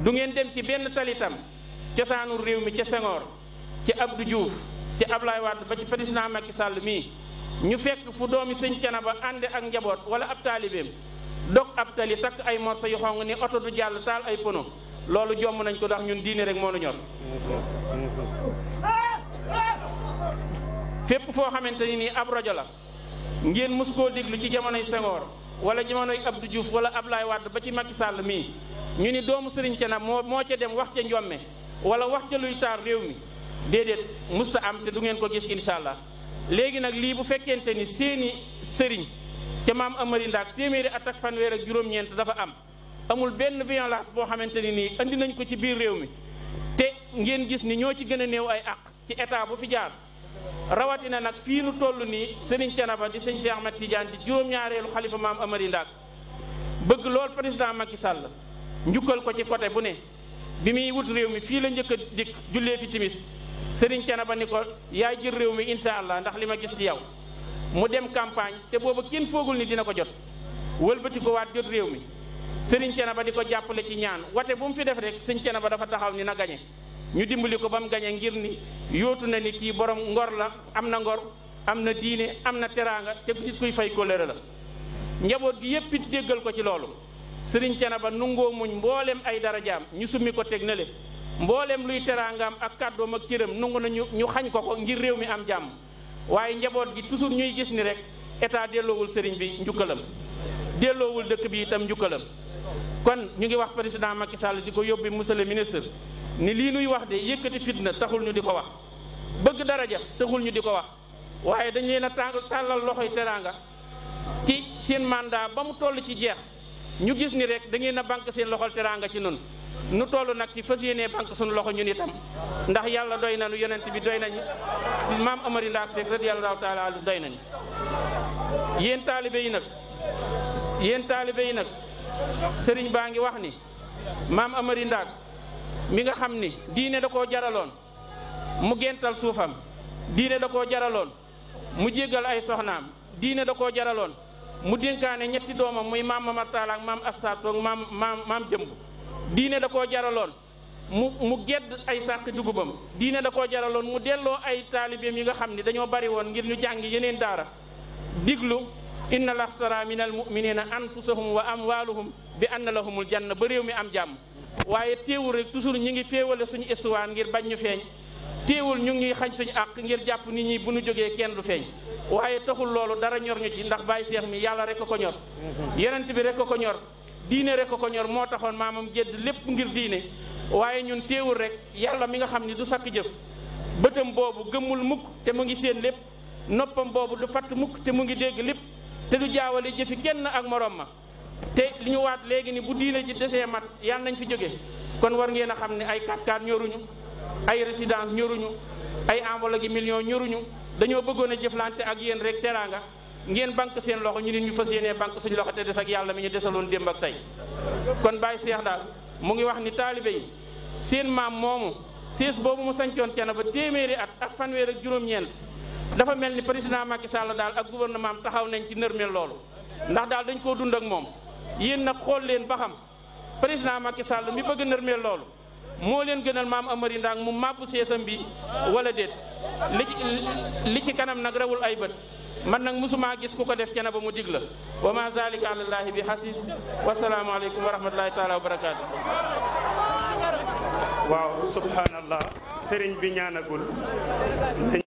du ngeen dem ci benn talitam cosaanu réew mi ca Senghor ci Abdou Diouf ci Ablaye Wade ba ci président Macky Sall mii ñu fekk fu doomi sëñ Canaba ànde ak njaboot wala ab taalibeem dog ab tali takk ay morso yu xong ni oto du jàll taal ay pono loolu jomm nañ ko ndax ñun diine rek moo nu ñor fépp foo xamante ni nii ab rajo la ngeen mus koo déglu ci jamonoy Senghor wala jamonoy Abdou Diouf wala Ablaye Wade ba ci Macky Sall mii ñu ni doomu Sëriñ Canaba moo moo ca dem wax ca njomme wala wax ca luy taar réew mi déedéet musta am te du ngeen ko gis incha allah léegi nag lii bu fekkente ni seeni sëriñ ca maam Amari Ndaak téeméeri at ak fanweer ak juróom-ñeent dafa am amul benn violence boo xamante ni nii andi nañ ko ci biir réew mi te ngeen gis ni ñoo ci gën a néew ay àq ci état bu fi jaar rawatina nag fii nu toll nii Serigne Thiénaba di sëñ Cheikh Ahmed Tidiane di juróom-ñaareelu xalifa maam Amari Ndaak bëgg lool président Macky Sall njukkal ko ci côté bu ne bi muy wut réew mi fii la njëkk a dikk jullee fi timis Serigne Thiénaba ni ko yaay jël réew mi incha allah ndax li ma gis ci yow mu dem campagne te booba kenn foogul ni dina ko jot wëlbati ko waat jot réew mi Serigne Thiénaba di ko jàppale ci ñaan wate bu mu fi def rek sëñ Thiénaba dafa taxaw ni na gañe ñu dimbali ko ba mu gañe ngir ni yóotu na ni kii borom ngor la am na ngor am na diine am na teraanga te nit kuy fay kóllëre la njaboot gi yépp it déggal ko ci loolu Serigne Thiénaba nungoo muñ mbooleem ay darajaam ñu summi ko teg na le mbooleem luy teraangaam ak kàddoom ak cëram nungu na ñu ñu xañ ko ko ngir réew mi am jàmm waaye njaboot gi toujours ñuy gis ni rek état delloowul sëriñ bi njukkalam delloowul dëkk bi itam njukkalam kon ñu ngi wax président Macky Sall di ko yóbbi monsieur le ministre ni lii nuy wax de yëkkati fitna taxul ñu di ko wax bëgg daraja taxul ñu di ko wax waaye dañ leen a tàllal loxoy teraanga ci seen mandat ba mu toll ci jeex ñu gis ni rek da ngeen a banque seen loxol teraanga ci nun nu toll nag ci fas yéenee banque suñu loxo ñun itam ndax yàlla doy nañu yonent bi doy nañu maam Amari Ndaak Seck radiyallahu taala anhu doy nañu yéen taalibe yi nag yéen taalibe yi nag sëriñ baa ngi wax ni maam Amari Ndaak mi nga xam ni diine da koo jaraloon mu gental suufam diine da koo jaraloon mu jéggal ay soxnaam diine da koo jaraloon mu dénkaane ñetti doomam muy maam Mamar Taala ak maam Assatou ak maam maam maam jëmb diine da koo jaraloon mu mu gedd ay sàq dugubam diine da koo jaraloon mu delloo ay taalibeem yi nga xam ni dañoo bari woon ngir ñu jàngi yeneen daara diglu inna lastara min al muminina anfusahum wa amwaluhum bi anna lahumul janna ba réew mi am jàmm waaye teewul rek toujours ñi ngi féewale suñu histoire ngir bañ ñu feeñ teewul ñu ngi xañ suñu àq ngir jàpp nit ñi bu ñu jógee kenn du feeñ waaye taxul loolu dara ñor ñu ci ndax bàyyi seex mi yàlla rek ko ñor yonent bi rek ko ñor diine rek ko ñor moo taxoon maamam jedd lépp ngir diine waaye ñun teewul rek yàlla mi nga xam ni du sakk jëf bëtam boobu gëmmul mukk te mu ngi seen lépp noppam boobu du fatt mukk te mu ngi dégg lépp te du jaawale jëfi kenn ak morom ma te li ñu waat léegi ni bu diine ji desee mat yàlla nañ fi jóge kon war ngeen a xam ne ay 4x4 ñoruñu ay résidence ñoruñu ay enveloppe gi millions ñoruñu dañoo bëggoon a jëflante ak yéen rek teraanga ngeen banque seen loxo ñu nit ñu fas yéenee banque suñu loxo te des ak yàlla mi ñu desaloon démb ak tey kon Baye Cheikh daal mu ngi wax ni taalibe yi seen maam moomu siis boobu mu sañcoon cana ba téeméeri at ak fanweer ak juróom-ñeent dafa mel ni président Macky Sall daal ak gouvernement am taxaw nañ ci nërmeel loolu ndax daal dañ koo dund ak moom yéen nag xool leen ba xam président Macky Sall mi bëgg nërmeel loolu moo leen gënal maam Amari Ndaak mu màbbu seesam bi wala déet li ci li ci kanam nag rawul ay bët man nag musuma gis ku ko def cana ba mu dig la wa ma zalika alallahi bi xasis wasalaamu aleykum wa rahmatullahi taala wa barakaatu waaw subhanallah sëriñ bi ñaanagul